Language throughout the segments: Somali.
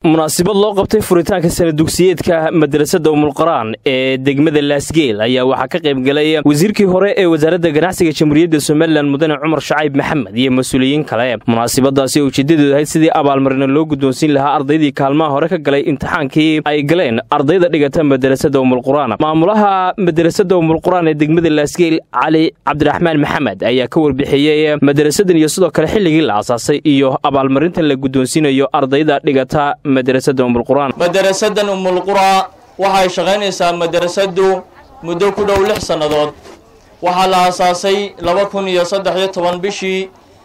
munaasabad loo qabtay furitaanka sana dugsiyeedka madrasadda umulqaraan ee degmada laasgeel ayaa waxaa ka qayb galay wasiirkii hore ee wasaaradda ganacsiga jamhuuriyadda somalilan mudane cumar shacayb maxamed iyo mas-uuliyiin kale munaasabadaasi oo ujeedadeedu ahayd sidii abaalmarina loo guddoonsiin lahaa ardaydii kaalmaha hore ka galay imtixaankii ay galeen ardayda dhigata madrasadda umulquraan maamulaha madrasadda umulquraan ee degmada laasgeel cali cabdiraxmaan maxamed ayaa ka warbixiyey madarasadan iyo sidoo kale xilligii la asaasay iyo abaalmarintan la guddoonsiinayo ardayda dhigata madarasadan umulquraa waxay shaqaynaysaa madrasaddu muddo ku dhow lix sannadood waxaa la aasaasay laba kun iyo saddex iyo toban bishii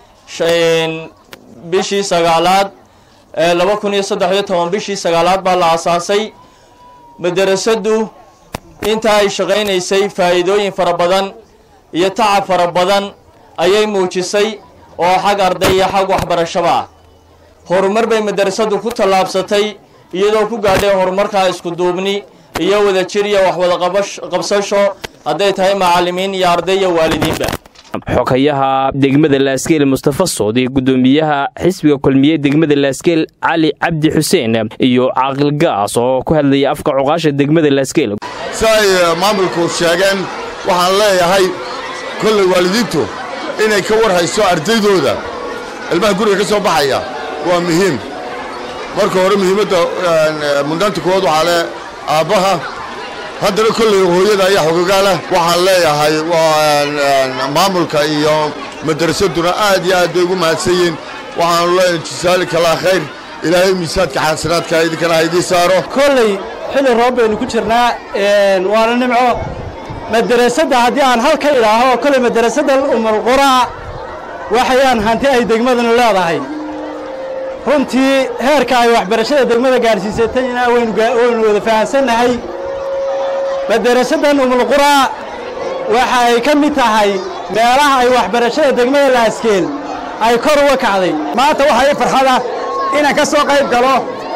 bishii sagaalaad laba kun iyo saddex iyo toban bishii sagaalaad baa la aasaasay madrasaddu inta ay shaqaynaysay faa'iidooyin fara badan iyo tacab fara badan ayay muujisay oo xag arday iyo xag waxbarashaba ah horumar bay madrasaddu ku tallaabsatay iyadoo ku gaadhay horumarkaa isku duubni iyo wadajir iyo waxwada qabsasho hadday tahay macallimiin iyo arday iyo waalidiinba xogayaha degmada laasgeel mustafa sood iyo guddoomiyaha xisbiga kulmiye degmada laasgeel cali cabdi xuseen iyo caaqil gaas oo ku hadlaya afka cuqaasha degmada laasgeel si ay maamulku sheegeen waxaan leeyahay kolley waalidiintu inay ka war hayso ardaydooda ilmaha guriga ka soo baxaya waa muhiim marka hore muhiimadda mudnaanta koowaad waxaa le aabbaha haddana kolley hooyada ayaa xogogaala waxaan leeyahay maamulka iyo madrasaduna aad iyo aad bay ugu mahadsan yihiin waxaanu leeyahay jisaalika laa khayr ilaahay miisaadka xasanaadka idinkana ha idii saaro kolley xilli roob baynu ku jirnaa waana nimco madrasadda haddii aan hal ka idhaaho kolley madrasadda umulquraa waxayaan hanti ay degmadanu leedahay runtii heerka ay waxbarashada degmada gaadhsiisatayna waynu wada fahamsannahay madarasaddan umulquraa waxa ay ka mid tahay meelaha ay waxbarashada degmada laaskeel ay kor uga kacday maanta waxaa ii farxada inaan ka soo qayb galo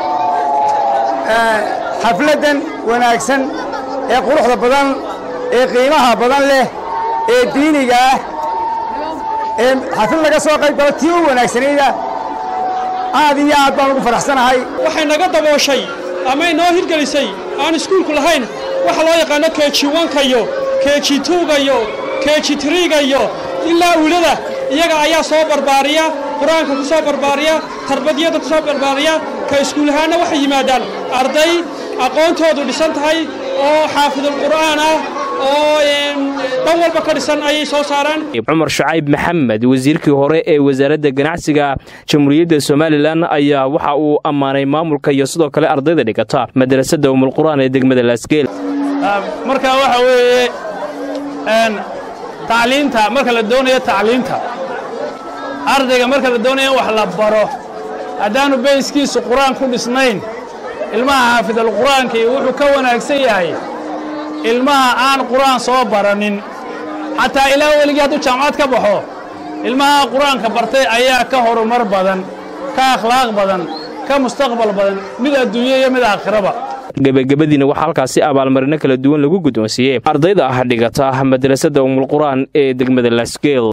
xafladdan wanaagsan ee quruxda badan ee qiimaha badan leh ee diiniga ah ee xaflad laga soo qayb galo tii u wanaagsanayda aad iyo aad baan ugu faraxsanahay waxay naga dabooshay ama inoo hirgelisay aan iskuulku lahayn waxa loo yaqaano keji wanka iyo keji tuuga iyo keji tiriiga iyo ilaa uulada iyaga ayaa soo barbaariya qur-aanka ku soo barbaariya tarbadiyadda ku soo barbaariya ka iskuulahaanna waxay yimaadaan arday aqoontoodu dhisan tahay oo xaafidulqur'aan ah oo dhan walba ka dhisan ayay soo saaraan cumar shacayb maxamed wasiirkii hore ee wasaaradda ganacsiga jamhuuriyadda somalilan ayaa waxa uu ammaanay maamulka iyo sidoo kale ardayda dhigata madrasadda umulqur'aan ee degmada laasgeel marka waxa weeye tacliinta marka la doonayo tacliinta ardayga marka la doonayo in wax la baro haddaanu bayskiisu qur-aan ku dhisnayn ilmaha xaafidalqur'aankii wuxuu ka wanaagsan yahay ilmaha aan qur'aan soo baranin xataa ilaa weligii hadduu jaamacad ka baxo ilmaha qur'aanka bartay ayaa ka horumar badan ka akhlaaq badan ka mustaqbal badan mid adduunyo iyo mid aakhiraba gebagabadiina waxaa halkaasi abaalmarino kala duwan lagu guddoonsiiyey ardayda ah dhigata madrasadda umulqur'aan ee degmada laasgeel